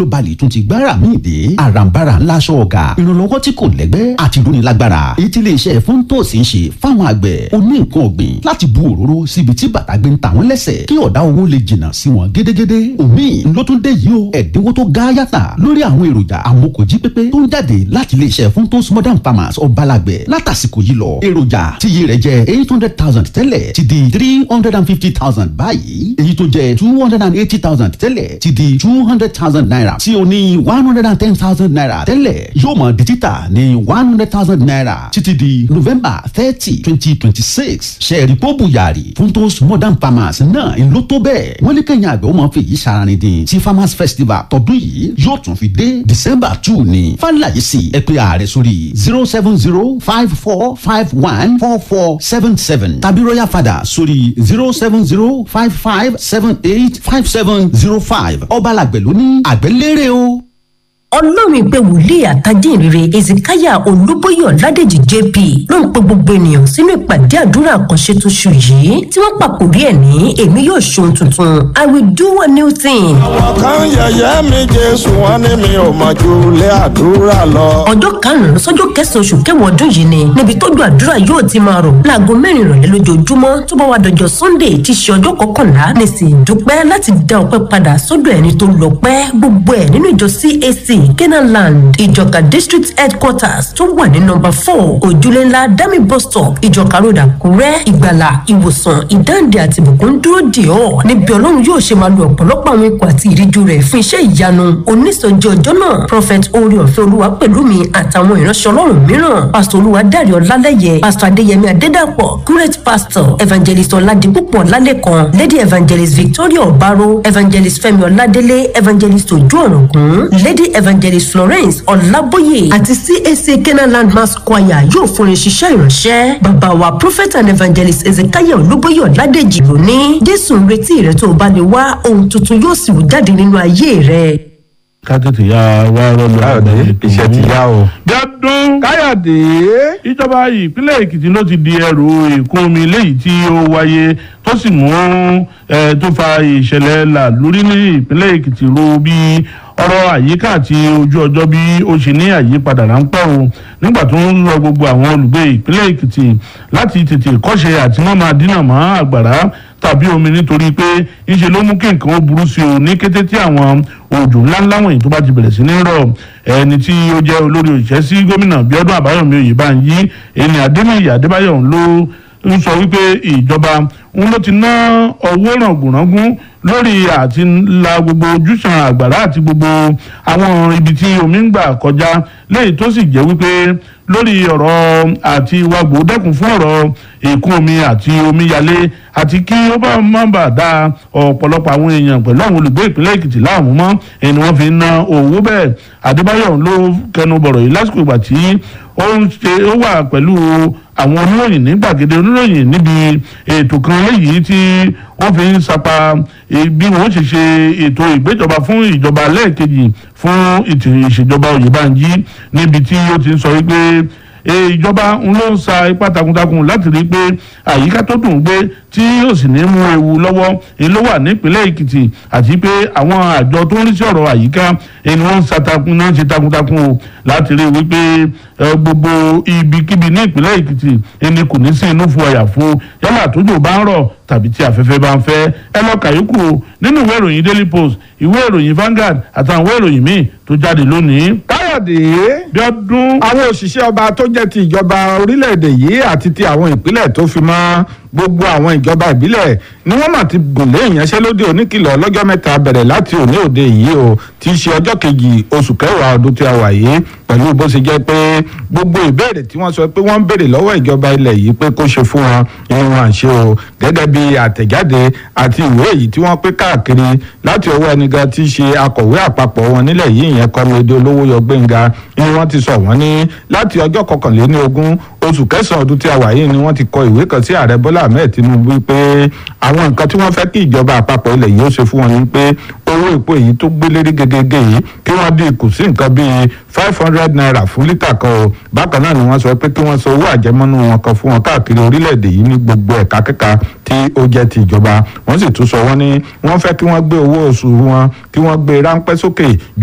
globally tún ti gbára míì dé àràǹbarà ńlá aṣọ ọ̀gá ìrànlọ́wọ́ tí kò lẹ́gbẹ́ àti ìdúnilágbára èyí tí iléeṣẹ́ fúntòs ń ṣe fáwọn àgbẹ̀ oní nǹkan ọ̀gbìn láti bu òróró síbi tí bàtà gbé ń ta wọ́n lẹ́sẹ̀ kí ọ̀dá owó lè jìnnà sí wọn gédégédé omi ló tún dé yìí o ẹ̀dínwó tó ga yàtà lórí àwọn èròjà amókòjí pépé tó ń jáde láti iléeṣẹ́ fúntòs modern farmers ọ̀bálàgbẹ̀ látàsìkò yìí lọ èròjà tíye rẹ̀ jẹ́ eight hundred thousand tẹ́lẹ̀ ti di three hundred and fifty thousand báyìí èyí tó jẹ́ two hundred and eighty thousand tẹ́lẹ̀ ti di two hundred thousand naira tí o ní one hundred and ten thousand naira tẹ́lẹ̀ yóò mọ̀ di títà ní one hundred thousand naira títí di november thirty twenty twenty six ṣẹ́ẹ̀rì pọ́ọ̀bù yàrá funtos modern farmers náà ń lò tó bẹ́ẹ̀ wọ́n lé kẹ́yìn àgbẹ̀ ó máa fi èyí ṣaraní dín tí farmers festival tọdún yìí yóò tún fi dé december two ní fàlàyé sí ẹ pé ààrẹ sórí zero seven zero five four five one four four seven seven tàbí royal father sórí zero seven zero five five seven eight five seven zero five ọba làgbẹ̀ ló ní àgbẹ̀lérè o ọlọ́run ìpè wòlíì àtàdínrere ezekiah olúbóyè ọ̀ládèjì jp ló ń pe gbogbo ènìyàn sínú ìpàdé àdúrà àkànṣe tóṣù yìí tí wọ́n pàkórí ẹ̀ ní èmi yóò ṣohun tuntun i will do a new thing. àwọn kan yẹ̀yẹ́ mi jésù wọn ní mi ò mọ̀ ju ilé àdúrà lọ. ọjọ́ karùn-ún sọ́jọ́ kẹsàn-án oṣù kẹwàá ọdún yìí ni níbi tójú àdúrà yóò ti máa rọ̀ láago mẹ́rin ìrọ̀lẹ́ lójoojúmọ́ tó bá wà dọjọ́ sunday tí í ṣe ọjọ́ kọkànlá ní sì dúpẹ́ láti dá ọpẹ́ padà sọ́dọ̀ ẹni tó lọ pẹ́ gbogbo ẹ̀ nínú ìjọ cac kenaland ìjọka district headquarters tó wà ní nọmba four ojúlé ńlá dami bus stop ìjọka road àkúrẹ́ ìgbàlà ìwòsàn ìdáǹdè àti ìbùkún dúró dè ọ́ níbi ọlọ́run yóò ṣe máa lo ọ̀pọ̀lọpọ̀ àwọn ikọ̀ àti ìríjú rẹ̀ fún iṣẹ́ ìyanu onísọjí ọjọ́ náà prophet orí ọ̀fẹ́ olúwa pẹ̀lú mi àtàwọn ìránṣẹ́ ọlọ́run mìíràn pastor olúwa dárí ọlálẹ́yẹ pastor adéyẹmí adédàpọ̀ great pastor evangelist ọ̀làdìpúpọ̀ ọ̀làlẹ́kan lady evangelist victoria ọ̀bárò evangelist fẹ́mi ọ̀làdélé evangelist ojú ọ̀rọ̀gùn lady evangelist florence ọ̀làbóyè àti cac kenaland mass choir yóò fúnni ṣiṣẹ́ ìránṣẹ́ bàbá wa prophet and evangelist ezekiel olúbóyè ọ̀làdèjì lónìí jésù ń retí rẹ tó o bá lè wá ohun tuntun yóò sì wù jáde nínú ayé rẹ. ká tètè ya wá rọlù káyọ̀dé iṣẹ́ ti yá o. gbẹ́dún káyọ̀dé. ìjọba ìpínlẹ̀ èkìtì ló ti di ẹrù ìkún omi léyìí tí ó wáyé tó sì mú ẹ tó fa ìṣẹ̀lẹ̀ là lórí ní ìpínlẹ̀ èkìtì ro bí ọ̀rọ̀ àyíká àti ojú ọjọ́ bí ó ṣe ní àyípadà ráńpẹ́ o nígbà tó ń lọ gbogbo àwọn olùgbé ìpínlẹ̀ èkìtì láti tètè kọ́ṣe àti wọ́n máa dínà mọ́ àgbàrá tàbí omi nítorí pé ńṣe ló mú kí nǹkan ó burú sí o ní kété tí àwọn òjò ńláńlá wọ̀nyí tó bá ti bẹ̀rẹ̀ sí ní rọ̀ ẹni tí ó jẹ́ olórí òṣìṣẹ́ sí gómìnà bíọ́dún àbáyọ̀mí oyèbánjí ẹni adémíyì adébáyọ̀ ló ń sọ wípé ìjọba òun ló ti ná owó ràngùnràngún lórí àti la gbogbo ojúṣàn àgbàrá àti gbogbo àwọn ibi tí omi ń gbà kọjá léyìí tó sì jẹ́ wípé lórí ọ̀rọ̀ àti wàgbò dẹ́kun fún ọ̀rọ̀ èkún omi àti omíyalé àti kí ó bá má bàa da ọ̀pọ̀lọpọ̀ àwọn èèyàn pẹ̀lú àwọn olùgbé ìpínlẹ̀ èkìtì láàmú mọ́ ẹni wọ́n fi ń ná owó bẹ́ẹ̀ adébáyọ̀ ló kẹnu bọ̀rọ̀ yìí lásìkò ìgbà tí ó ń ṣe ó wà pẹ̀lú àwọn oníròyìn ní gbàgede oníròyìn níbi ètò kan léyìí tí wọ́n fi ń sapa bí wọ́n ṣe ṣe ètò ìgbéjọba fún ìjọba lẹ́ẹ̀kejì fún ìṣèjọba òyìnbáńjí níbi tí ó ti ń sọ wípé ìjọba ń ló ń sa ipá takuntakun láti rí i pé àyíká tó dùn gbé tí yóò sì ní mú ewu lọ́wọ́ èyí ló wà nípínlẹ̀ èkìtì àti pé àwọn àjọ tó ń rí sí ọ̀rọ̀ àyíká ẹni wọ́n ń sa takun náà ṣe takuntakun o láti rí i wípé gbogbo ibikíbi ní ìpínlẹ̀ èkìtì ẹni kò ní sí inú fún ọ̀yà fún yálà tójò bá ń rọ̀ tàbí tí afẹ́fẹ́ bá ń fẹ́ ẹ lọ kàyókù o nínú ìwé ìròyìn daily post ìwé ìròyìn Vanguard àtàwọn ìwé ìròyìn míì tó jáde lónìí. káyọ̀dé bí ọdún àwọn òṣìṣẹ́ ọba tó jẹ́ ti ìjọba orílẹ̀-èdè yìí àti ti àwọn ìpínlẹ̀ tó fi mọ́ gbogbo àwọn ìjọba ìbílẹ̀ ni wọ́n mà ti gùn lé ìyanṣẹ́lódì oníkìlọ̀ ọlọ́jọ́ mẹ́ta bẹ̀rẹ̀ láti òní òde yìí o tí í ṣe ọjọ́ kejì oṣù kẹwàá ọdún tí a wà yìí pẹ̀lú bó ṣe jẹ́ pé gbogbo ìbéèrè tí wọ́n sọ pé wọ́n ń béèrè lọ́wọ́ ìjọba ilẹ̀ yìí pé kó ṣe fún wọn irun àṣẹ o gẹ́gẹ́ bí àtẹ̀jáde àti ìwé èyí tí wọ́n pé káàkiri láti ọwọ́ ẹnìkan tí í ṣe akọ̀wé àpapọ̀ wọn nílẹ̀ yìí ìyẹn kọ́mọdé olówó yọ gbẹ̀ngà ni wọ́n ti sọ wọ́n ní láti ọjọ́ kọkànléní ogún oṣù kẹsàn-án ọdún tí a wà yìí ni wọ́n ti kọ ìwé kan sí ààrẹ bọ́lá ahmed tinubu pé àwọn nǹkan tí wọ́n fẹ́ kí ìjọba àpapọ̀ ilẹ̀ yìí ó ṣe fún wọn ni pé owó epo èyí tó gbé lérí gegege yìí kí wọ́n dín kù sí nǹkan bíi five hundred naira fún lítà kan o bákan náà ni wọ́n sọ pé kí wọ́n san owó àjẹmọ́nú wọn kan fún wọn káàkiri orílẹ̀-èdè yìí ní gbogbo ẹ̀ka kẹ́ka tí ó jẹ́ ti ìjọba wọ́n sì tún sọ wọ́n ní wọ́n fẹ́ kí wọ́n gbé owó oṣù wọn kí wọ́n gbé ráńpẹ́ sókè